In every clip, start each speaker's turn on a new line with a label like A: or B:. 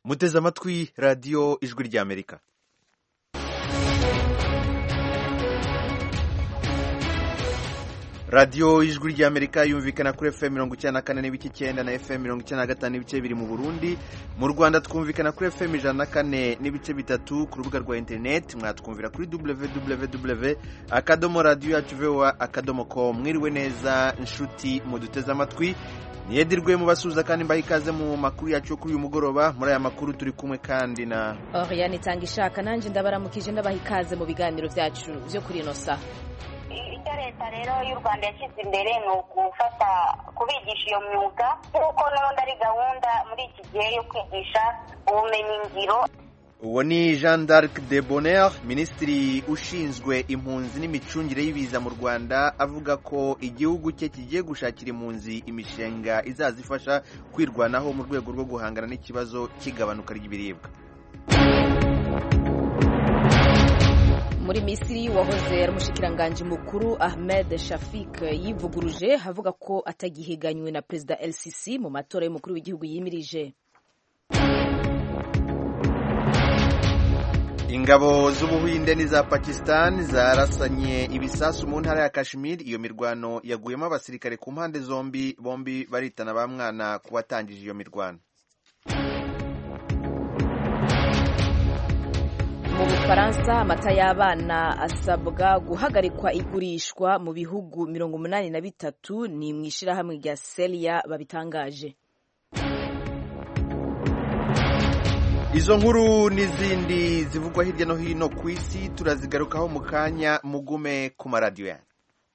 A: muteze amatwi radiyo ijwi ry'amerika radiyo ijwi ry'amerika yumvikana kuri fm mirongo icyenda na kane n'ibice icyenda na fm mirongo icyenda na gatanu n'ibice biri mu burundi mu rwanda twumvikana kuri fm ijana na kane n'ibice bitatu ku rubuga rwa interineti mwatwumvira kuri www akadomo radiyo yacu voa akadomo com mwiriwe neza inshuti muduteze amatwi niyedirwe mubasuhuza kandi mbaha ikaze mu makuru yacu yo kuri uyu mugoroba muri aya makuru turi kumwe kandi na
B: Oriane itanga ishaka nanjye ndabaramukije ndabaha ikaze mu biganiro byacu byo kuri ino saha
C: icyo leta rero y'u rwanda yashyize imbere ni ugufata kubigisha iyo myuga nk'uko n'ubundi ari gahunda muri iki gihe yo kwigisha ubumenyingiro
A: uwo ni jean d'arc de bonheur minisitiri ushinzwe impunzi n'imicungire y'ibiza mu rwanda avuga ko igihugu cye kigiye gushakira impunzi imishinga izazifasha kwirwanaho mu rwego rwo guhangana n'ikibazo cy'igabanuka ry'ibiribwa
B: muri misiri wahoze ari umushikiranganji mukuru ahmed shafik yivuguruje avuga ko atagihiganywe na perezida lcc mu matora y'umukuru w'igihugu yimirije
A: ingabo z'ubuhinde n'iza pakistan zarasanye ibisasu mu ntara ya kashmir iyo mirwano yaguyemo abasirikare ku mpande zombi bombi baritana ba mwana ku watangije iyo mirwano
B: mu bufaransa amata y'abana asabwa guhagarikwa igurishwa mu bihugu mirongo umunani na bitatu ni mu ishyirahamwe rya selia babitangaje
A: izo nkuru n'izindi zivugwa hirya no hino ku isi turazigarukaho mu kanya mugume ku maradiyo yanyu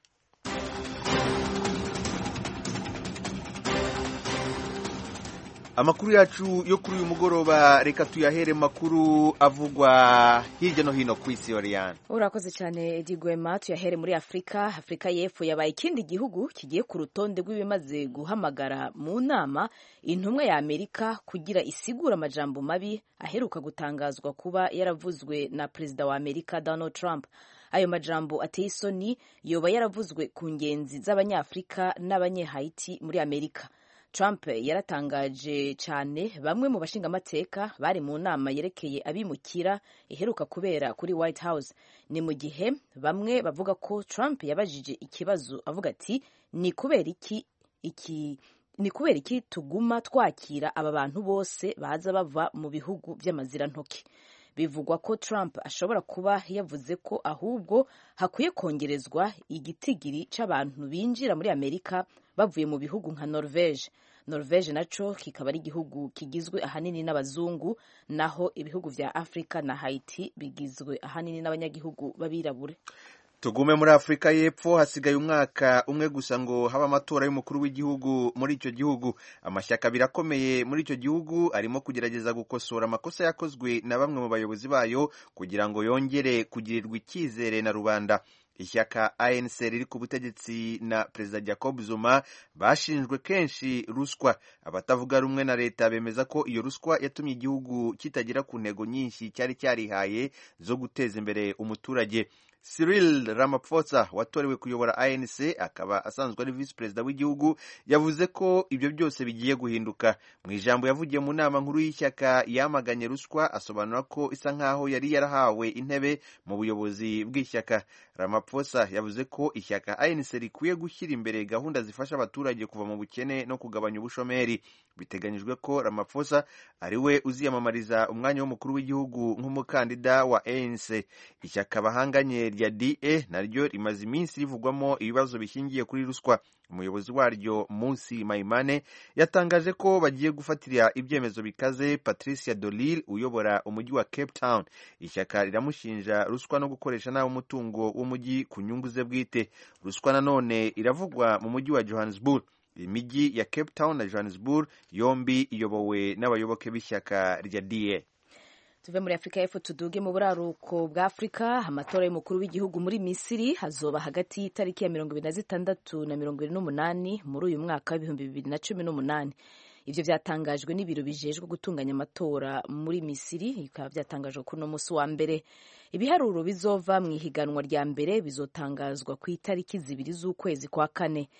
A: amakuru yacu yo kuri uyu mugoroba reka tuyahere makuru avugwa hirya no hino ku isi yoriyani
B: urakoze cyane edi gwema tuyahere muri afurika afurika y'epfo yabaye ikindi gihugu kigiye ku rutonde rw'ibimaze guhamagara mu nama intumwa ya amerika kugira isigura amajambo mabi aheruka gutangazwa kuba yaravuzwe na perezida wa amerika donald trump ayo majambo ateye isoni yoba yaravuzwe ku ngenzi z'abanyafurika n'abanyehayiti muri amerika Trump yaratangaje cyane bamwe mu bashingamateka bari mu nama yerekeye abimukira iheruka kubera kuri White House ni mu gihe bamwe bavuga ko Trump yabajije ikibazo avuga ati ni kubera iki iki ni kubera iki tuguma twakira aba bantu bose baza bava mu bihugu by'amazirantoki bivugwa ko Trump ashobora kuba yavuze ko ahubwo hakwiye kongerezwa igitigiri c'abantu binjira muri Amerika bavuye mu bihugu nka Norvege Norvege naco kikaba ari igihugu kigizwe ahanini n'abazungu naho ibihugu vya Afrika na Haiti bigizwe ahanini n'abanyagihugu b'abirabure
A: tugume muri afurika y'epfo hasigaye umwaka umwe gusa ngo habe amatora y'umukuru w'igihugu muri icyo gihugu amashyaka abiri akomeye muri icyo gihugu arimo kugerageza gukosora amakosa yakozwe na bamwe mu bayobozi bayo kugira ngo yongere kugirirwa icyizere na rubanda ishyaka anc riri ku butegetsi na perezida jacob zuma bashinjwe kenshi ruswa abatavuga rumwe na leta bemeza ko iyo ruswa yatumye igihugu kitagera ku ntego nyinshi cyari cyarihaye zo guteza imbere umuturage Cyril Ramaphosa watorewe kuyobora ANC akaba asanzwe ari visi perezida w'igihugu yavuze ko ibyo byose bigiye guhinduka mu ijambo yavugiye mu nama nkuru y'ishyaka yamaganye ruswa asobanura ko isa nkaho yari yarahawe intebe mu buyobozi bw'ishyaka Ramaphosa yavuze ko ishyaka ANC rikwiye gushyira imbere gahunda zifasha abaturage kuva mu bukene no kugabanya ubushomeri biteganyijwe ko Ramaphosa ari we uziyamamariza umwanya w'umukuru w'igihugu nk'umukandida wa ANC ishyaka bahanganye rya DA naryo rimaze iminsi rivugwamo ibibazo bishingiye kuri ruswa umuyobozi waryo Munsi Maimane yatangaje ko bagiye gufatira ibyemezo bikaze Patricia Dolil uyobora umujyi wa Cape Town ishyaka riramushinja ruswa no gukoresha nabi umutungo w'umujyi ku nyungu ze bwite ruswa nanone iravugwa mu mujyi wa Johannesburg imijyi ya Cape Town na Johannesburg yombi iyobowe n'abayoboke b'ishyaka rya DA
B: tuve muri afurika y'epfo tuduge mu buraruko bwa afurika amatora y'umukuru w'igihugu muri misiri hazoba hagati y'itariki ya mirongo ibiri na zitandatu na mirongo ibiri n'umunani muri uyu mwaka w'ibihumbi bibiri na cumi n'umunani ivyo vyatangajwe n'ibiro bijejwe gutunganya amatora muri misiri bikaba vyatangajwe kuri uno musi wa mbere ibiharuro bizova mu ihiganwa rya mbere bizotangazwa ku itariki zibiri z'ukwezi kwa kane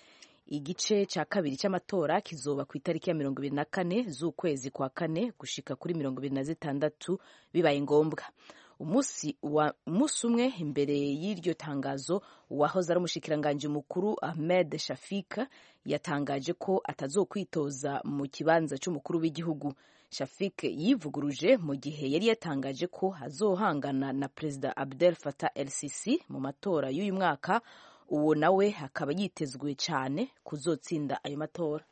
B: igice cya kabiri cy'amatora kizoba ku itariki ya mirongo ibiri na kane z'ukwezi kwa kane gushika kuri mirongo ibiri na zitandatu bibaye ngombwa umunsi umwe imbere y'iryo tangazo uwahoze ari umushikiranganji mukuru ahmed shafika yatangaje ko atazokwitoza mu kibanza cy'umukuru w'igihugu shafik yivuguruje mu gihe yari yatangaje ko azohangana na perezida abdel fatah el sisi mu matora y'uyu mwaka uwo nawe akaba yitezwe cyane kuzotsinda ayo matora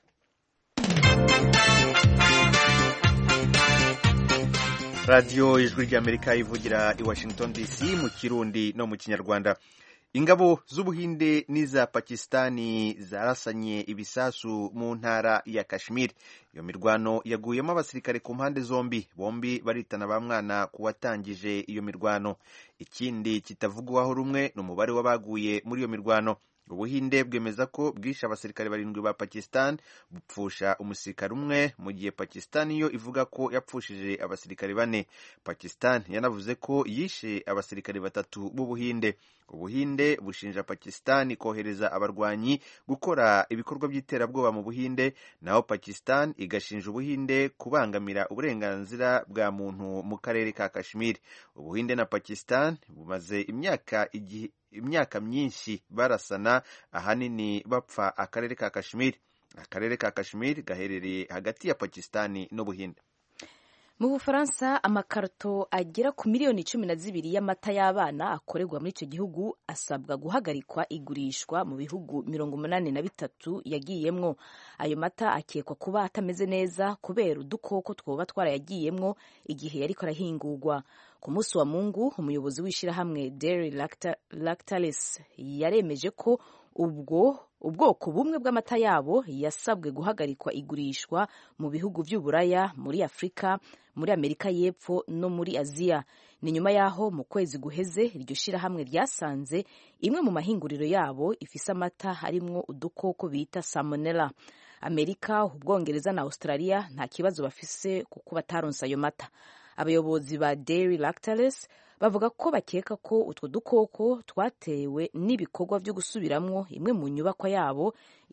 A: radiyo ijwi ry'amerika ivugira i washington dc mu kirundi no mu kinyarwanda ingabo z'ubuhinde n'iza pakisitani zarasanye ibisasu mu ntara ya kashmir iyo mirwano yaguyemo abasirikare ku mpande zombi bombi baritana ba mwana ku watangije iyo mirwano ikindi kitavugwaho rumwe ni umubare w'abaguye muri iyo mirwano ubuhinde bwemeza ko bwishe abasirikare barindwi ba pakistan bupfusha umusirikare umwe mu gihe pakistan yo ivuga ko yapfushije abasirikare bane pakistan yanavuze ko yishe abasirikare batatu b'ubuhinde ubuhinde bushinja pakistan kohereza abarwanyi gukora ibikorwa by'iterabwoba mu buhinde naho pakistan igashinja ubuhinde kubangamira uburenganzira bwa muntu mu karere ka kashmir ubuhinde na pakistan bumaze imyaka igihe imyaka myinshi barasana ahanini bapfa akarere ka kashmir akarere ka kashmir gaherereye hagati ya pakistani n'ubuhinde
B: mu bufaransa amakarito agera ku miliyoni cumi na zibiri y'amata y'abana akorerwa muri icyo gihugu asabwa guhagarikwa igurishwa mu bihugu mirongo umunani na bitatu yagiyemwo ayo mata akekwa kuba atameze neza kubera udukoko twoba twarayagiyemwo igihe yariko arahingurwa ku munsi wa mungu umuyobozi w'ishyirahamwe dairy lactalis yaremeje ko ubwo ubwoko bumwe bw'amata yabo yasabwe guhagarikwa igurishwa mu bihugu by'uburaya muri afurika muri amerika y'epfo no muri aziya ni nyuma y'aho mu kwezi guheze iryo shyirahamwe ryasanze imwe mu mahinguriro yabo ifise amata harimwo udukoko bita salmonella amerika ubwongereza na australia nta kibazo bafise kuko bataronse ayo mata abayobozi ba dairy lactalis bavuga ko bakeka ko utwo dukoko twatewe n'ibikorwa byo gusubiramwo imwe mu nyubakwa yabo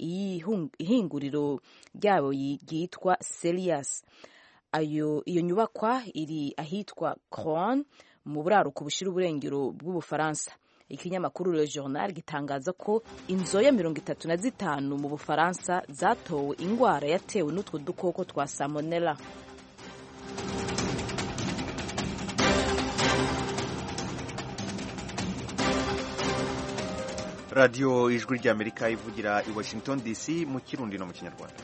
B: ihinguriro ryabo ryitwa Celias ayo iyo nyubakwa iri ahitwa Croan mu buraruko bushira uburengero bw'ubufaransa ikinyamakuru Le Journal gitangaza ko inzoya mirongo itatu na zitanu mu bufaransa zatowe ingwara yatewe n'utwo dukoko twa salmonella
A: radiyo ijwi ry'amerika ivugira i washington dc mu kirundi no mu kinyarwanda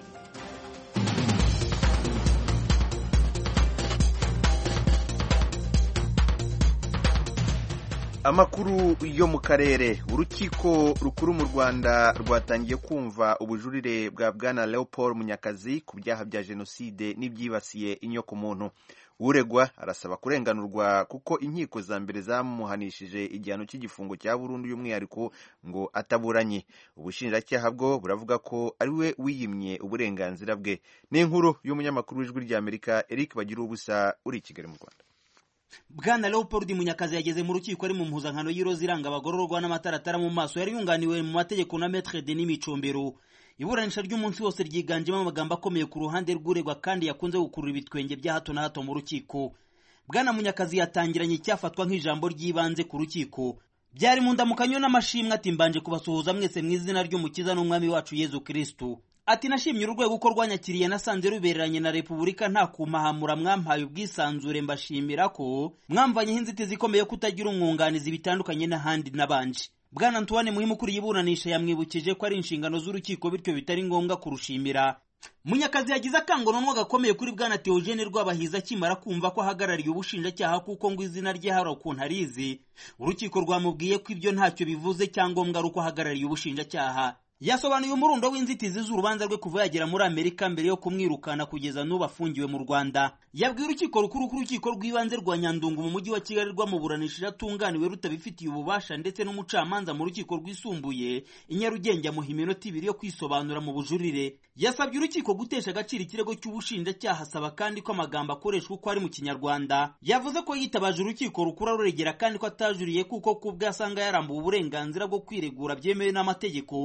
A: amakuru yo mu karere urukiko rukuru mu rwanda rwatangiye kumva ubujurire bwa bwana leopold munyakazi ku byaha bya jenoside n'ibyibasiye inyokomuntu uregwa arasaba kurenganurwa kuko inkiko za mbere zamuhanishije igihano cy'igifungo cya burundu y'umwihariko ngo ataburanye ubushinjacyaha bwo buravuga ko ari we wiyimye uburenganzira bwe n'inkuru y'umunyamakuru w'ijwi ry'amerika eric bagira ubusa uri i kigali mu rwanda
D: bwana leopold munyakazi yageze mu rukiko ari mu mpuzankano y'iroza iranga abagororwa n'amataratara mu maso yari yunganiwe mu mategeko na metre denis micombero iburanisha ry'umunsi wose ryiganjemo amagambo akomeye ku ruhande rw'uregwa kandi yakunze gukurura ibitwenge bya hato na hato mu rukiko bwana munyakazi yatangiranye icyafatwa nk'ijambo ry'ibanze ku rukiko byari mu ndamukanyo n'amashimwe ati mbanje kubasuhuza mwese mu izina ry'umukiza n'umwami wacu yezu kristu ati nashimye urwego uko rwanyakiriye nasanze rubereranye na repubulika nta kumahamura mwampaye ubwisanzure mbashimira ko mwamvanyeho inzitizi ikomeye kutagira umwunganizi bitandukanye n'ahandi n'abanje bwana antoine muhimu ukuriye iburanisha yamwibukije ko ari inshingano z'urukiko bityo bitari ngombwa kurushimira munyakazi yagize akangononwa gakomeye kuri bwana teogene rwabahiza akimara kumva ko ahagarariye ubushinjacyaha kuko ngo izina rye hari ukuntu arizi urukiko rwamubwiye ko ibyo ntacyo bivuze cyangombwa ari uko ahagarariye ubushinjacyaha yasobanuye umurundo w'inzitizi z'urubanza rwe kuva yagera muri amerika mbere yo kumwirukana kugeza n'ubu afungiwe mu rwanda yabwiye urukiko rukuru ko urukiko rw'ibanze rwa nyandungu mu mujyi wa kigali rwamuburanishije atunganiwe rutabifitiye ububasha ndetse n'umucamanza mu rukiko rwisumbuye i nyarugenge amuha iminota ibiri yo kwisobanura mu bujurire yasabye urukiko gutesha agaciro ikirego cy'ubushinjacyaha asaba kandi ko amagambo akoreshwa uko ari mu kinyarwanda yavuze ko yitabaje urukiko rukuru aruregera kandi ko atajuriye kuko kubwe asanga yarambuwe uburenganzira bwo kwiregura byemewe n'amategeko urukiko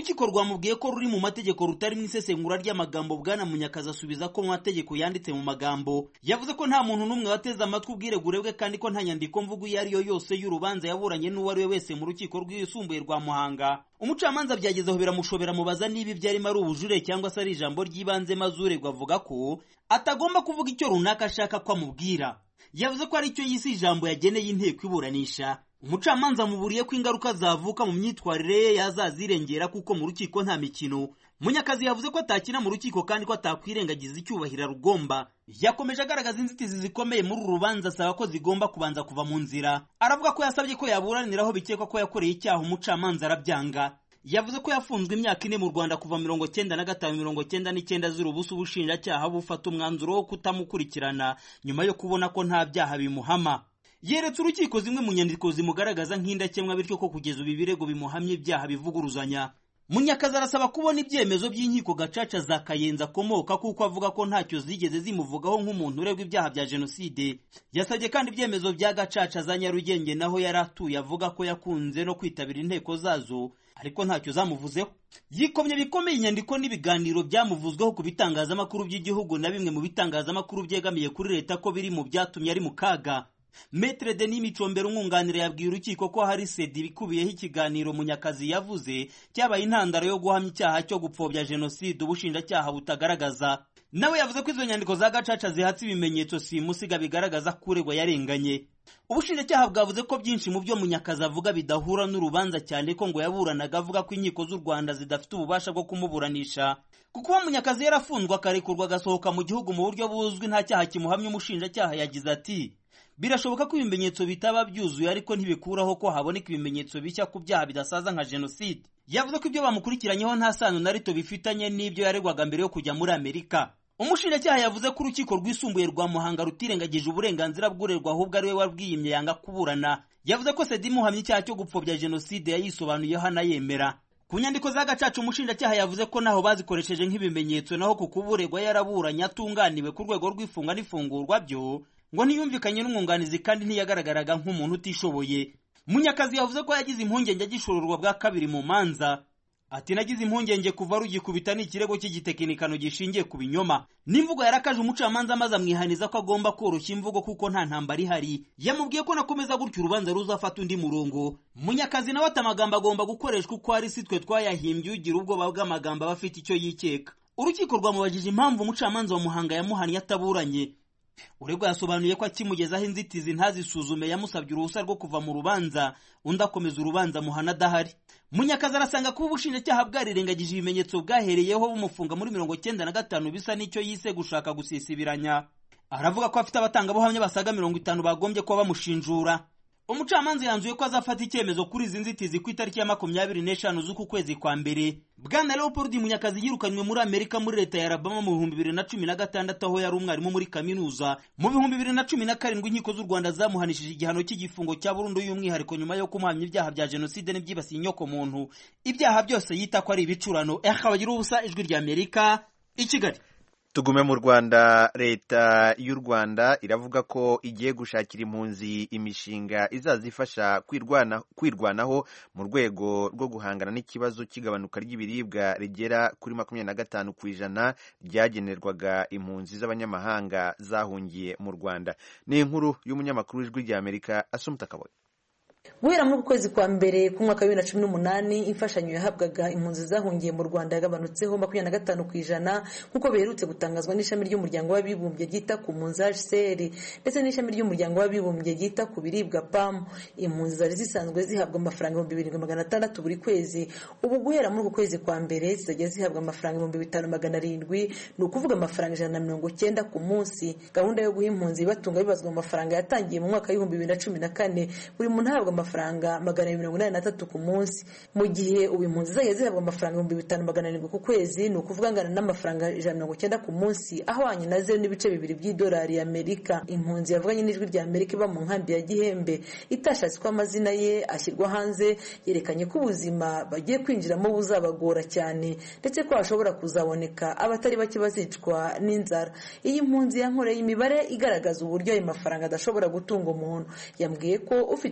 D: urukiko rwamubwiye ko ruri mu mategeko rutari mu isesengura ry'amagambo bwana munyakazi asubiza ko mu mategeko yanditse mu magambo yavuze ko nta muntu n'umwe wateze amatwi ubwiregure bwe kandi ko nta nyandiko mvugo iyo ari yo yose y'urubanza yaburanye n'uwo ari we wese mu rukiko rwisumbuye rwa muhanga umucamanza byagezeho biramushobera mubaza niba ibyo arimo ari ubujure cyangwa se ari ijambo ry'ibanze maze uregwa avuga ko atagomba kuvuga icyo runaka ashaka ko amubwira yavuze ko ari cyo yise ijambo yageneye inteko iburanisha umucamanza amuburiye ko ingaruka zavuka mu myitwarire ye yazazirengera kuko mu rukiko nta mikino munyakazi yavuze ko atakina mu rukiko kandi ko atakwirengagiza icyubahiro rugomba yakomeje agaragaza inzitizi zikomeye muri uru rubanza asaba ko zigomba kubanza kuva mu nzira aravuga ko yasabye ko yaburaniraho bikekwa ko yakoreye icyaha umucamanza arabyanga yavuze ko yafunzwe imyaka ine mu rwanda kuva mirongo cyenda na gatanu mirongo cyenda n'icyenda zira ubusa ubushinjacyaha bufata umwanzuro wo kutamukurikirana nyuma yo kubona ko nta byaha bimuhama yeretse urukiko zimwe mu nyandiko zimugaragaza nk'indakemwa bityo ko kugeza ubu ibirego bimuhamye ibyaha bivuguruzanya munyakazi arasaba kubona ibyemezo by'inkiko gacaca za kayenzi akomoka kuko avuga ko ntacyo zigeze zimuvugaho nk'umuntu uregwa ibyaha bya jenoside yasabye kandi ibyemezo bya gacaca za nyarugenge naho yari atuye avuga ko yakunze no kwitabira inteko zazo ariko ntacyo zamuvuzeho yikomye bikomeye inyandiko n'ibiganiro byamuvuzweho ku bitangazamakuru by'igihugu na bimwe mu bitangazamakuru byegamiye kuri leta ko biri mu byatumye ari mu kaga Metre Denis Micombero umwunganira yabwiye urukiko ko hari sedi ibikubiyeho ikiganiro Munyakazi yavuze cyabaye intandaro yo guhamya icyaha cyo gupfobya jenoside ubushinjacyaha butagaragaza nawe yavuze ko izo nyandiko za gacaca zihatse ibimenyetso simusiga bigaragaza ko uregwa yarenganye ubushinjacyaha bwavuze ko byinshi mu byo Munyakazi avuga bidahura n'urubanza cyane ko ngo yaburanaga avuga ko inkiko z'u Rwanda zidafite ububasha bwo kumuburanisha kuko uwo Munyakazi yarafunzwe akarekurwa agasohoka mu gihugu mu buryo buzwi nta cyaha kimuhamya umushinjacyaha yagize ati birashoboka ko ibimenyetso bitaba byuzuye ariko ntibikuraho ko haboneka ibimenyetso bishya ku byaha bidasaza nka jenoside yavuze ko ibyo bamukurikiranyeho nta sano na rito bifitanye n'ibyo yaregwaga mbere yo kujya muri amerika umushinjacyaha yavuze ko urukiko rwisumbuye rwa muhanga rutirengagije uburenganzira bw'urerwa ahubwo ari we wabwiyimye yanga kuburana yavuze ko sedi imuhamya icyaha cyo gupfobya jenoside yayisobanuyeho anayemera ku nyandiko za gacaca umushinjacyaha yavuze ko naho bazikoresheje nk'ibimenyetso naho ku kuburegwa yaraburanye atunganiwe ku rwego rw'ifunga n'ifungurwa byo ngo ntiyumvikanye n'umwunganizi kandi ntiyagaragaraga nk'umuntu utishoboye munyakazi yavuze ko yagize impungenge agishororwa bwa kabiri mu manza ati nagize impungenge kuva rugikubita ni ikirego cy'igitekinikano gishingiye ku binyoma n'imvugo yarakaje umucamanza maze amwihaniza ko agomba koroshya imvugo kuko nta ntambara ihari yamubwiye ko nakomeza gutyo urubanza ruzafata undi murongo munyakazi nawe ati amagambo agomba gukoreshwa uko ari si twe twayahimbye ugira ubwoba bw'amagambo aba afite icyo yikeka urukiko rwamubajije impamvu umucamanza wa muhanga yamuhannye ataburanye uregwa yasobanuye ko akimugezaho inzitizi ntazisuzume yamusabye uruhusa rwo kuva mu rubanza undi akomeza urubanza muhana adahari munyakazi arasanga kuba ubushinjacyaha bwarirengagije ibimenyetso bwahereyeho bumufunga muri mirongo cyenda na gatanu bisa n'icyo yise gushaka gusisibiranya aravuga ko afite abatangabuhamya basaga mirongo itanu bagombye kuba bamushinjura umucamanza yanzuye ko azafata icyemezo kuri izi nzitizi ku itariki ya makumyabiri n'eshanu z'uku kwezi kwa mbere bwana leopold munyakazi yirukanywe muri amerika muri leta ya alabama mu bihumbi bibiri na cumi na gatandatu aho yari umwarimu muri kaminuza mu bihumbi bibiri na cumi na karindwi inkiko z'u rwanda zamuhanishije igihano cy'igifungo cya burundu y'umwihariko nyuma yo kumuhamya ibyaha bya jenoside n'ibyibasiye inyoko muntu ibyaha byose yita ko ari ibicurano eha bagira ubusa ijwi rya amerika i kigali
A: tugume mu rwanda leta y'u rwanda iravuga ko igiye gushakira impunzi imishinga izazifasha kwirwana kwirwanaho mu rwego rwo guhangana n'ikibazo cy'igabanuka ry'ibiribwa rigera kuri makumyabiri na gatanu ku ijana ryagenerwaga impunzi z'abanyamahanga zahungiye mu rwanda ni inkuru y'umunyamakuru w'ijwi ry'amerika asumuta kaboye
E: guhera muri uku kwezi kwa mbere k'umwaka wa bibiri na cumi n'umunani imfashanyo yahabwaga impunzi zahungiye mu rwanda yagabanutseho makumyabiri na gatanu ku ijana nk'uko biherutse gutangazwa n'ishami ry'umuryango w'abibumbye ryita ku mpunzi hcr ndetse n'ishami ry'umuryango w'abibumbye ryita ku biribwa pam impunzi zari zisanzwe zihabwa amafaranga ibihumbi birindwi magana atandatu buri kwezi ubu guhera muri uku kwezi kwa mbere zizajya zihabwa amafaranga ibihumbi bitanu magana arindwi ni ukuvuga amafaranga ijana na mirongo cyenda ku munsi gahunda yo guha impunzi ibatunga bibazwa mu mafaranga yatangiye mu mwaka w'ibihumbi bibiri na cumi na kane buri muntu ahabwa amafaranga magana mirongo inani na tatu ku munsi mu gihe ubu impunzi zajya zihabwa amafaranga ibihumbi bitanu magana arindwi ku kwezi ni ukuvuga angana n'amafaranga ijana na mirongo icyenda ku munsi ahwanye na zeru n'ibice bibiri by'idolari y'amerika impunzi yavuganye n'ijwi rya amerika iba mu nkambi ya gihembe itashatse ko amazina ye ashyirwa hanze yerekanye ko ubuzima bagiye kwinjiramo buzabagora cyane ndetse ko hashobora kuzaboneka abatari bake bazicwa n'inzara iyi mpunzi yankoreye imibare igaragaza uburyo ayo mafaranga adashobora gutunga umuntu yambwiye ko ufite umuryango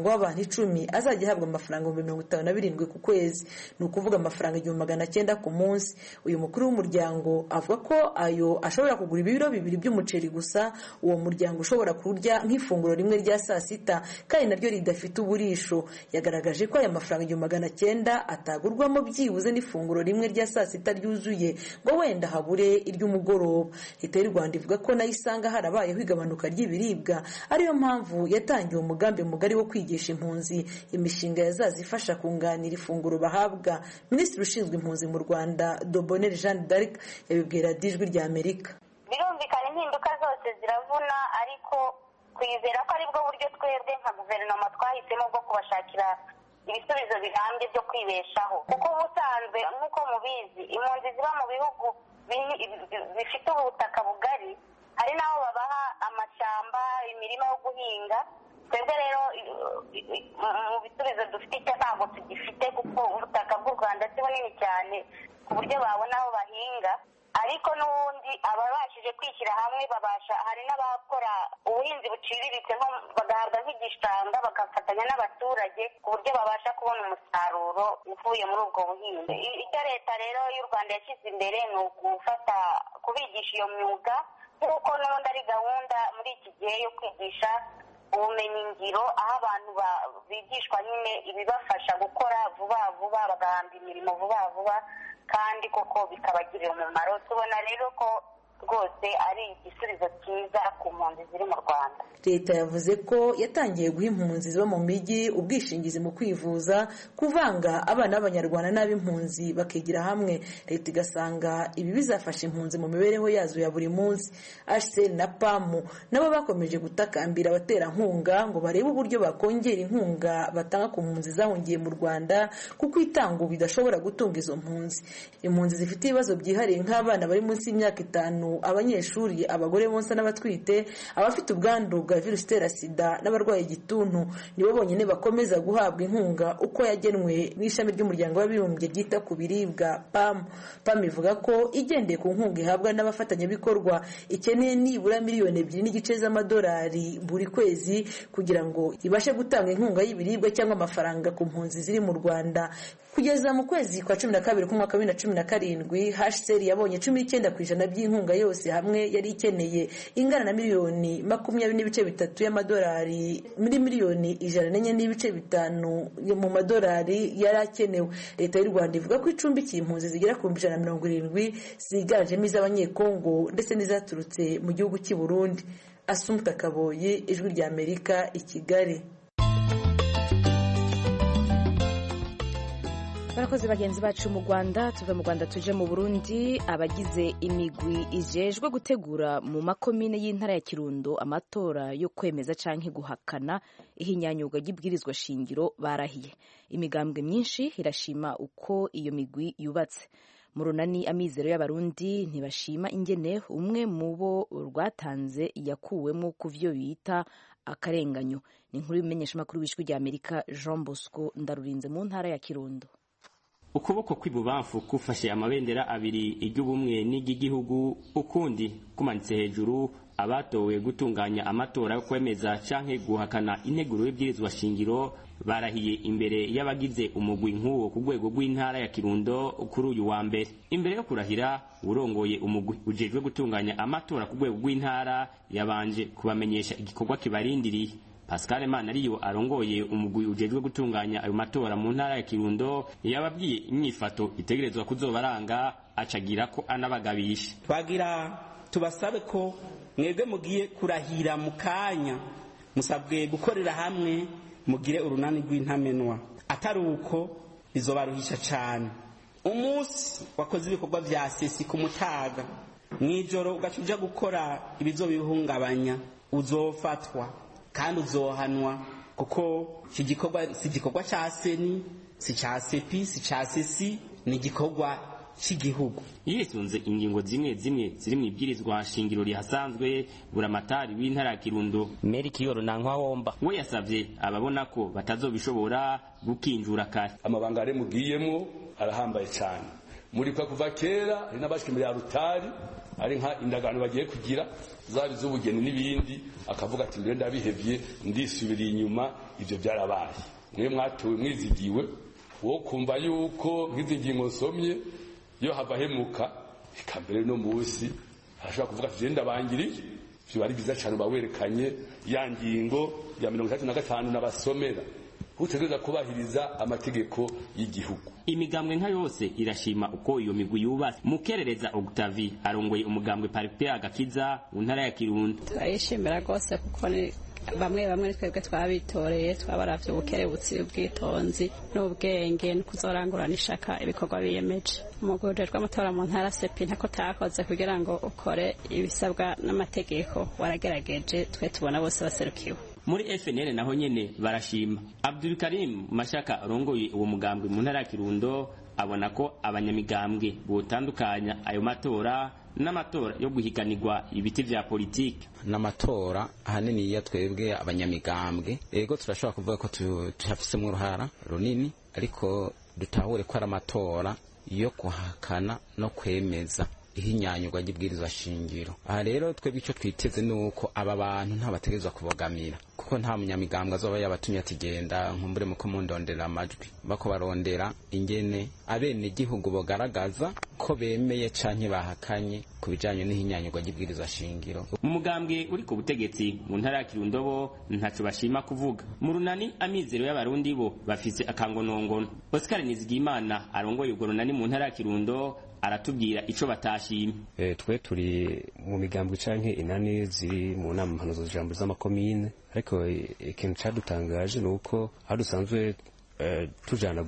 E: umuryango w'abantu icumi azajya ahabwa amafaranga ibihumbi mirongo itanu na birindwi ku kwezi ni ukuvuga amafaranga igihumbi magana cyenda ku munsi uyu mukuru w'umuryango avuga ko ayo ashobora kugura ibiro bibiri by'umuceri gusa uwo muryango ushobora kurya nk'ifunguro rimwe rya saa sita kandi naryo ridafite uburisho yagaragaje ko aya mafaranga igihumbi magana cyenda atagurwamo byibuze n'ifunguro rimwe rya saa sita ryuzuye ngo wenda habure iry'umugoroba leta y'u rwanda ivuga ko nayo isanga harabayeho igabanuka ry'ibiribwa ariyo mpamvu yatangiye umugambi mugari wo kwigisha impunzi imishinga yazaza ifasha kunganira ifunguro bahabwa minisitiri ushinzwe impunzi mu rwanda doboneri jeanne d'arc yabibwira dijwi rya amerika
C: birumvikana impinduka zose ziravuna ariko twizera ko aribwo buryo twebwe nka guverinoma twahisemo bwo kubashakira ibisubizo birambye byo kwibeshaho kuko ubusanzwe nk'uko mubizi impunzi ziba mu bihugu bifite ubutaka bugari hari n'aho babaha amashyamba imirima yo guhinga twebwe rero mu bisubizo dufite icyo ntabwo tugifite kuko ubutaka bw'u rwanda si bunini cyane ku buryo babona aho bahinga ariko n'ubundi ababashije kwishyira hamwe babasha hari n'abakora ubuhinzi buciriritse bagahabwa nk'igishanga bagafatanya n'abaturage ku buryo babasha kubona umusaruro uvuye muri ubwo buhinzi icyo leta rero y'u rwanda yashyize imbere ni ugufata kubigisha iyo myuga nk'uko n'ubundi ari gahunda muri iki gihe yo kwigisha ubumenyingiro aho abantu bigishwa nyine ibibafasha gukora vuba vuba bagahamba imirimo vuba vuba kandi koko bikabagirira umumaro tubona rero ko rwose ari igisubizo cyiza ku mpunzi ziri mu rwanda
E: leta yavuze ko yatangiye guha impunzi ziba mu mijyi ubwishingizi mu kwivuza kuvanga abana b'abanyarwanda n'ab'impunzi bakigira hamwe leta igasanga ibi bizafasha impunzi mu mibereho yazo ya buri munsi hcr na pamu nabo bakomeje gutakambira abaterankunga ngo barebe uburyo bakongera inkunga batanga ku mpunzi zahungiye mu rwanda kuko itanga ubu idashobora gutunga izo mpunzi impunzi zifite ibibazo byihariye nk'abana bari munsi y'imyaka itanu abanyeshuri abagore bonsa n'abatwite abafite ubwandu bwa virusi itera sida n'abarwaye igituntu nibo bonyine bakomeza guhabwa inkunga uko yagenwe n'ishami ry'umuryango w'abibumbye ryita ku biribwa pam pam ivuga ko igendeye ku nkunga ihabwa n'abafatanyabikorwa ikeneye nibura miliyoni ebyiri n'igice z'amadolari buri kwezi kugira ngo ibashe gutanga inkunga y'ibiribwa cyangwa amafaranga ku mpunzi ziri mu rwanda kugeza mu kwezi kwa cumi na kabiri k'umwaka wa bibiri na cumi na karindwi hcr yabonye cumi n'icyenda ku ijana by'inkunga yose hamwe yari ikeneye ingana na miliyoni makumyabiri n'ibice bitatu y'amadolari muri miliyoni ijana n'enye n'ibice bitanu mu madolari yari akenewe leta y'u rwanda ivuga ko icumbikiye impunzi zigera ku bihumbi ijana na mirongo irindwi ziganjemo iz'abanyekongo ndetse n'izaturutse mu gihugu cy'i burundi asumta kaboye ijwi rya amerika i kigali
B: barakoze bagenzi bacu mu rwanda tuve mu rwanda tuje mu burundi abagize imigwi ijejwe gutegura mu makomine y'intara ya kirundo amatora yo kwemeza cyangwa guhakana ihinyanyurwa ry'ibwirizwa shingiro barahiye imigambwe myinshi irashima uko iyo migwi yubatse mu runani amizero y'abarundi ntibashima ingene umwe mu bo rwatanze yakuwemo ku byo bita akarenganyo ni inkuru y'umumenyeshamakuru w'ijwi rya amerika jean bosco ndarurinze mu ntara ya kirundo
F: ukuboko kw'ibubamfu kufashe amabendera abiri iry'ubumwe n'iry'igihugu ukundi kumanitse hejuru abatowe gutunganya amatora yo kwemeza canke guhakana integuro y'ibwirizwa shingiro barahiye imbere y'abagize umugwi nk'uwo ku rwego rw'intara ya kirundo kuri uyu wa mbere imbere yo kurahira urongoye umugwi ujejwe gutunganya amatora ku rwego rw'intara yabanje kubamenyesha igikorwa kibarindiriye Pascal Manariyo arongoye umugwi ujejwe gutunganya ayo matora mu ntara ya Kirundo yababwiye inyifato itegerezwa kuzobaranga acagira ko anabagabisha
G: twagira tubasabe ko mwebwe mugiye kurahira mu kanya musabwe gukorera hamwe mugire urunani rw'intamenwa atari uko bizobaruhisha cyane umunsi wakoze ibikorwa vya sesi ku mutaga mw'ijoro ugaca uja gukora ibizobihungabanya uzofatwa kandi uzohanwa kuko iki gikorwa si igikorwa cya seni si cya sepi si cya sesi ni igikorwa cy'igihugu
F: yisunze ingingo zimwe zimwe ziri mu ibwirizwa shingiro rihasanzwe buramatari w'intara ya kirundo
H: meri kiyoro nankwa womba
F: we yasavye ababona ko batazobishobora gukinjura kare
I: amabanga ari mugiyemo arahambaye cyane muri kwa kuva kera hari n'abashika imbere ya rutari
H: ari nka indagano bagiye kugira zaba iz'ubugeni n'ibindi akavuga ati mbere ndabihevye ndisubiriye inyuma ivyo byarabaye mwe mwatowe mwizigiwe wo kumva yuko nk'izi ngingo nsomye iyo hava hemuka eka mbere no munsi arashobora kuvuga ati genda bangiriye vyo ari byiza cyane bawerekanye ya ngingo ya mirongo itatu na gatanu n'abasomera utegereza kubahiriza amategeko y'igihugu
F: imigambwe nka yose irashima uko iyo migwi yubatse mukerereza Octavie arongoye umugambwe Paripea agakiza mu ntara ya Kirundo
I: turayishimira rwose kuko ni bamwe bamwe twebwe twabitoreye twabaravye ubukerebutsi ubwitonzi n'ubwenge no kuzorangurana ishaka ibikorwa biyemeje umugwi ujejwe amatora mu ntara sepi ntako takoze kugira ngo ukore ibisabwa n'amategeko waragerageje twe tubona bose baserukiwe
F: muri FNL naho nyene barashima Abdul Karim Mashaka arongoye uwo mugambwe mu ntara ya Kirundo abona ko abanyamigambwe botandukanya ayo matora n'amatora yo guhiganirwa ibiti vya politiki
J: n'amatora ahanini iyo twebwe abanyamigambwe ego turashobora kuvuga ko tuhafisemo uruhara runini ariko dutahure ko ari amatora yo guhakana no kwemeza ihinyanyurwa ry'ibwirizwa shingiro aha rero twebwe icyo twiteze ni uko aba bantu ntabategerezwa kubogamira kuko nta munyamigambwe azoba yabatumye ati genda nkumbure muko mundondera amajwi bako barondera ingene abene igihugu bogaragaza ko bemeye canke bahakanye ku bijanye n'ihinyanyurwa ry'ibwirizwa shingiro
F: umugambwe uri ku butegetsi mu ntara ya Kirundo bo ntaco bashima kuvuga mu runani amizero y'abarundi bo bafise akangonongono Oscar Nizigimana arongoye urwo runani mu ntara ya Kirundo aratubwira ico batashimye
K: e, twe turi mu migambwe canke inani ziri mu nama mpanuzo jambo z'amakomine ariko ikintu cadutangaje ni uko aho dusanzwe uh, tujana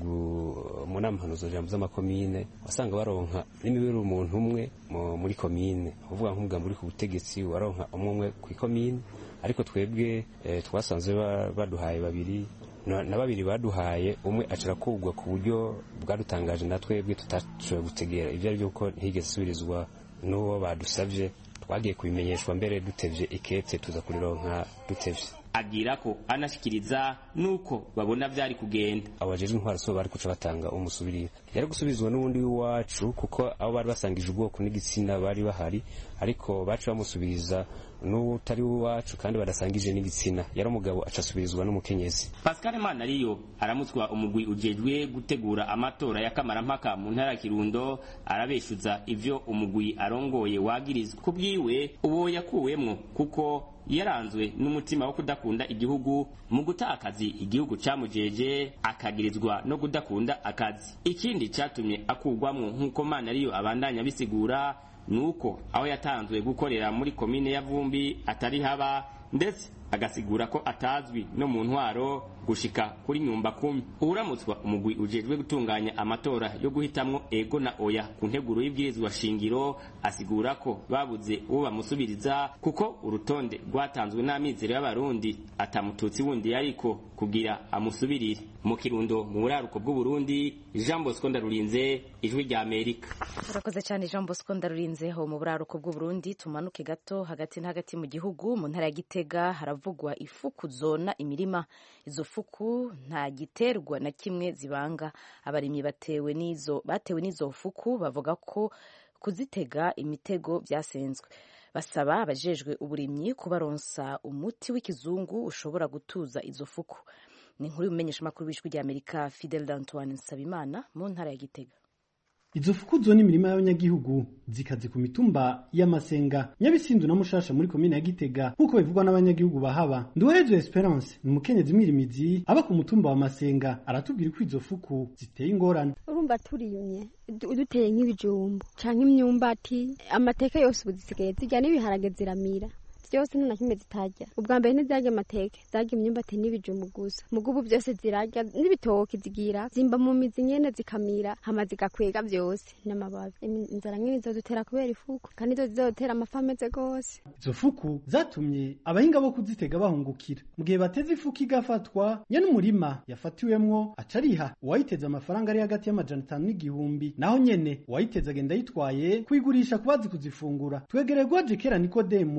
K: mu nama mpanuzo jambo z'amakomine wasanga baronka n'imibiri umuntu umwe muri komine uvuga nk'umugambi uri ku butegetsi waronka umwe umwe kw'ikomine ariko twebwe eh, twasanze baduhaye babiri na babiri baduhaye umwe acara kugwa ku buryo bwadutangaje na twebwe tutashoboye gutegera ibyo ari byo kuko ntigeze isubirizwa n'uwo badusabye twagiye kubimenyeshwa mbere dutevye ikete tuza kurironka dutevye
F: agira ko anashikiriza nuko babona vyari kugenda
K: abajejwe intwaro so bari kuca batanga umusubirira yari gusubizwa n'ubundi w'iwacu kuko abo bari basangije ubwoko n'igitsina bari bahari ariko baca bamusubiriza n'utari w'iwacu kandi badasangije n'igitsina yari umugabo aca asubirizwa n'umukenyezi
F: Pascal Manariyo aramutswa umugwi ujejwe gutegura amatora ya kamarampaka mu ntara ya Kirundo arabeshuza ivyo umugwi arongoye wagirizwa kubwiwe uwo yakuwemwo kuko yaranzwe n'umutima wo kudakunda igihugu mu guta akazi igihugu camujeje akagirizwa no kudakunda akazi ikindi catumye akugwamwo nk'uko mana ariyo abandanya bisigura nuko aho yatanzwe gukorera muri komine ya Vumbi atari haba ndetse agasigura ko atazwi no mu ntwaro gushika kuri nyumba kumi uramutswa umugwi ujejwe gutunganya amatora yo guhitamwo ego na oya ku nteguro y'ibwirizwa shingiro asigura ko babuze uwo bamusubiriza kuko urutonde rwatanzwe n'amizero y'abarundi atamututsi wundi yariko kugira amusubirire mu kirundo mu buraruko bw'uburundi jean bosco ndarurinze ijwi rya amerika
B: urakoze cyane jean bosco ndarurinze ho mu buraruko bw'uburundi tumanuke gato hagati na hagati mu gihugu mu ntara ya gitega haravugwa ifuku zona imirima izo fuku nta giterwa na kimwe zibanga abarimyi batewe n'izo batewe n'izo fuku bavuga ko kuzitega imitego byasenzwe basaba abajejwe uburimyi kubaronsa umuti w'ikizungu ushobora gutuza izo fuku ni inkuru y'umumenyeshamakuru w'ijwi rya amerika fidel d'antoine nsabimana mu ntara ya gitega
L: izo fuku zo ni imirima y'abanyagihugu zikaze ku mitumba y'amasenga nyabisindu na mushasha muri komine ya gitega nk'uko bivugwa n'abanyagihugu bahaba nduhezo esperance ni umukenyezi mwirimizi aba ku mutumba wa masenga aratubwira ko izo fuku ziteye ingorane
M: urumva turimye duteye nk'ibijumbu canke imyumbati amateke yose ubu zisigaye zirya n'ibiharage ziramira byose nta na kimwe zitarya ubwa mbere ntizarya amateke zarya imyumbati n'ibijumbu gusa mugo ubu byose zirarya n'ibitoki zigira zimba mu mizi nyene zikamira hama zigakwega byose n'amababi inzara nk'izo zidutera kubera ifuku kandi zo zizotera amafi ameze gose
L: izo fuku zatumye abahinga bo kuzitega bahungukira mu gihe bateze ifuku igafatwa nyene umurima yafatiwemwo aca ariha uwayiteze amafaranga ari hagati y'amajana atanu n'igihumbi naho nyene uwayiteze agenda yitwaye kuyigurisha kubazi kuzifungura twegereye gwaje kera nikodemu umwe mu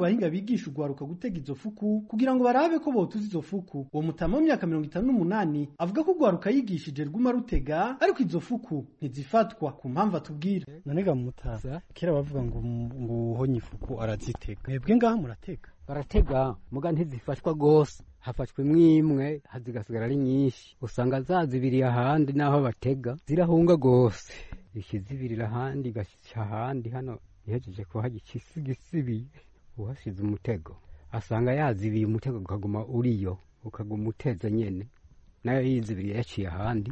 L: bahinga bigisha ugwaruka gutega izo fuku kugira ngo barabe ko botuza izo fuku uwo mutama w'imyaka mirongo itanu n'umunani avuga ko ugwaruka yigishije rwuma rutega ariko izo fuku ntizifatwa ku mpamvu atubwira
N: nanega mutaza kera bavuga ngo ngo uhonye ifuku arazitega mwebwe ngaha muratega
O: baratega muga ntizifashwa gose hafashwe imwe hazigasigara ari nyinshi usanga zazibiriye ahandi n'aho batega zirahunga gose ikizibirira ahandi igashyika ahandi hano ihejeje kuhaga ikisigisibiri uhashize umutego asanga yazibiye umutego ukaguma uriyo ukaguma uteze nyene nayo yizibiriye yaciye ahandi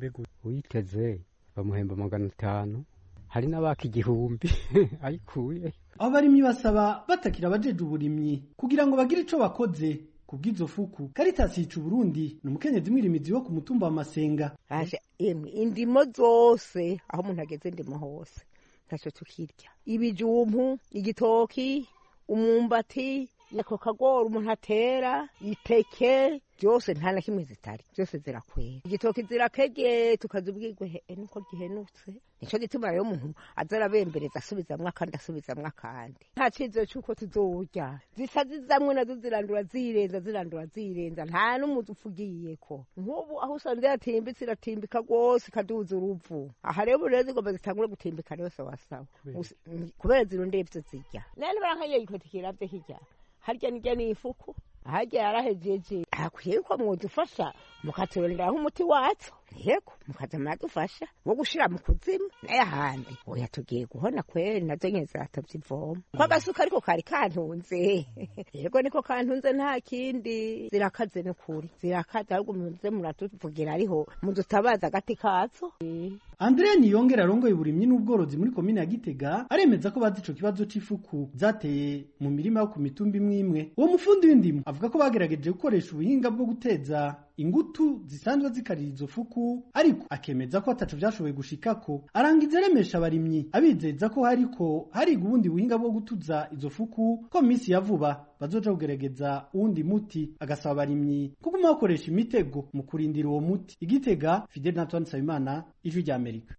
O: uyiteze bamuhemba magana atanu hari n'abaka igihumbi ayikuye
L: abo barimyi basaba batakira abajeje uburimyi kugira ngo bagire ico bakoze kubw'izo fuku Caritas yica Burundi ni umukenyezi mwirimizi wo ku mutumba wa Masenga
P: aje emwe indimo zose aho umuntu ageze ndimo hose ntacyo tukirya ibijumpu igitoki umwumbati ako kagori umuntu atera iteke byose nta na kimwe zitari byose zirakwera igitoki zirakege tukazibwirwa nuko gihenutse nicyo gituma rero umuntu aza arabembereza asubizamwo akandi asubizamwo akandi nta cyizere cy'uko tuzorya zisa zizamwe nazo zirandura zirenza zirandura zirenza nta n'umuzi upfugiyeko nk'ubu aho usanze yatimbitse iratimbika rwose ikaduza uruvu aha rero rero zigomba zitangure gutimbika rero sawasawa kubera zirondeye ibyo zirya none barankanye igikoti kiravye hirya harya nirya ni ifuku harya yarahejeje hakwiye ko mwudufasha mukaturonderaho umuti watso yego mukaza muradufasha wo gushira mu kuzimu n'ayahandi oya tugiye guhona kweri nazo nyene ziratavye ivoma ko agasuka ariko kari kantunze yego niko kantunze nta kindi zirakaze n'ukuri zirakaze ahubwo muze muratuvugira ariho mudutabaza agati kazo
L: Andrea Niyongera arongoye uburimyi n'ubworozi muri komine ya Gitega aremeza ko bazi ico kibazo c'ifuku zateye mu mirima yo ku mitumba imwe imwe uwo mufundi w'indimo avuga ko bagerageje gukoresha ubuhinga bwo guteza ingutu zisanzwe zikarira izo fuku ariko akemeza ko ataco vyashoboye gushikako arangiza aremesha abarimyi abizeza ko hariko hariga ubundi buhinga bwo gutuza izo fuku ko mu minsi ya vuba bazoja kugerageza uwundi muti agasaba abarimyi kuguma bakoresha imitego mu kurindira uwo muti igitega Fidel Antoine Nsabimana ijwi rya Amerika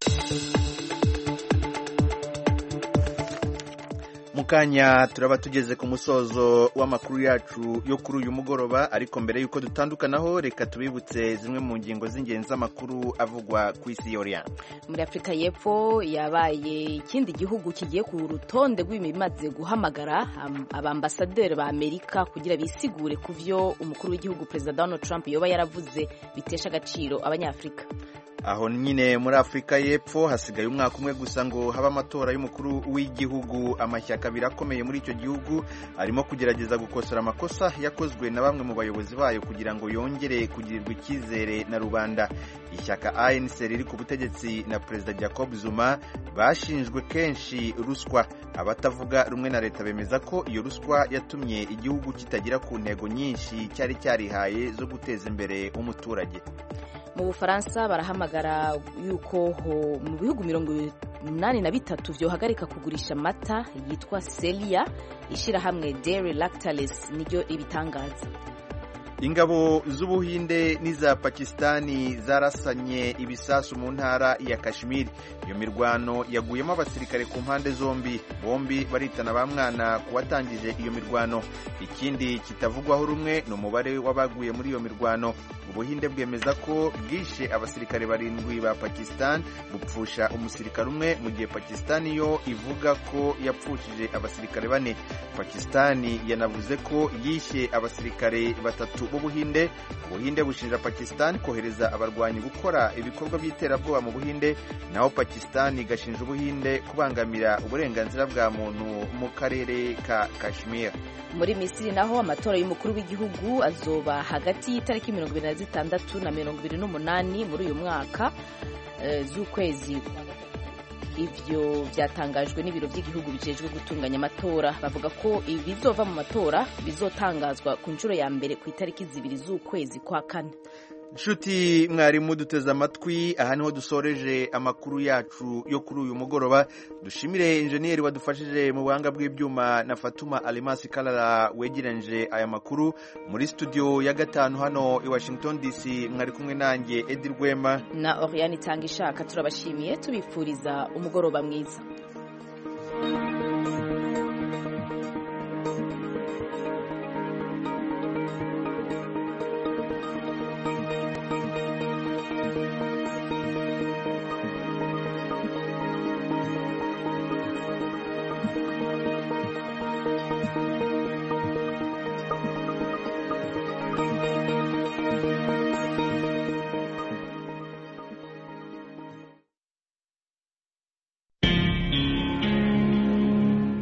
A: mukanya turaba tugeze ku musozo w'amakuru yacu yo kuri uyu mugoroba ariko mbere y'uko dutandukanaho reka tubibutse zimwe mu ngingo z'ingenzi z'amakuru avugwa ku isi yoriya
B: muri afurika y'epfo yabaye ikindi gihugu kigiye ku rutonde rw'ibimaze guhamagara abambasaderi ba amerika kugira bisigure ku byo umukuru w'igihugu perezida donald trump yoba yaravuze bitesha agaciro abanyafurika
A: aho nyine muri afurika y'epfo hasigaye umwaka umwe gusa ngo habe amatora y'umukuru w'igihugu amashyaka abiri akomeye muri icyo gihugu arimo kugerageza gukosora amakosa yakozwe na bamwe mu bayobozi bayo kugira ngo yongere kugirirwa icyizere na rubanda ishyaka anc riri ku butegetsi na perezida jacob zuma bashinjwe kenshi ruswa abatavuga rumwe na leta bemeza ko iyo ruswa yatumye igihugu kitagera ku ntego nyinshi cyari cyarihaye zo guteza imbere umuturage
B: mu bufaransa barahamagara yuko mu bihugu mirongo inani na bitatu byohagarika kugurisha amata yitwa selia ishyirahamwe dairy lactalis niryo ibitangaza
A: ingabo z'ubuhinde n'iza pakisitani zarasanye ibisasu mu ntara ya kashmir iyo mirwano yaguyemo abasirikare ku mpande zombi bombi baritana ba mwana ku watangije iyo mirwano ikindi kitavugwaho rumwe ni umubare w'abaguye muri iyo mirwano ubuhinde bwemeza ko bwishe abasirikare barindwi ba pakisitani bupfusha umusirikare umwe mu gihe pakisitani yo ivuga ko yapfushije abasirikare bane pakisitani yanavuze ko yishe abasirikare batatu b'ubuhinde ubuhinde bushinja pakisitani kohereza abarwanyi gukora ibikorwa by'iterabwoba mu buhinde naho pakisitani igashinja ubuhinde kubangamira uburenganzira bwa muntu mu karere ka kashmir
B: muri misiri naho amatora y'umukuru w'igihugu azoba hagati y'itariki mirongo ibiri na zitandatu na mirongo ibiri n'umunani muri uyu mwaka z'ukwezi ibyo byatangajwe n'ibiro by'igihugu bijejwe gutunganya amatora bavuga ko ibizova mu matora bizotangazwa ku nshuro ya mbere ku itariki zibiri z'ukwezi kwa kane
A: nshuti mwarimu duteze amatwi aha niho dusoreje amakuru yacu yo kuri uyu mugoroba dushimire injeniyeri wadufashije mu buhanga bw'ibyuma na fatuma alimasi karara wegeranyije aya makuru muri studio ya gatanu hano i washington dc mwari kumwe nanjye edi rwema
B: na oriyani itanga ishaka turabashimiye tubifuriza umugoroba mwiza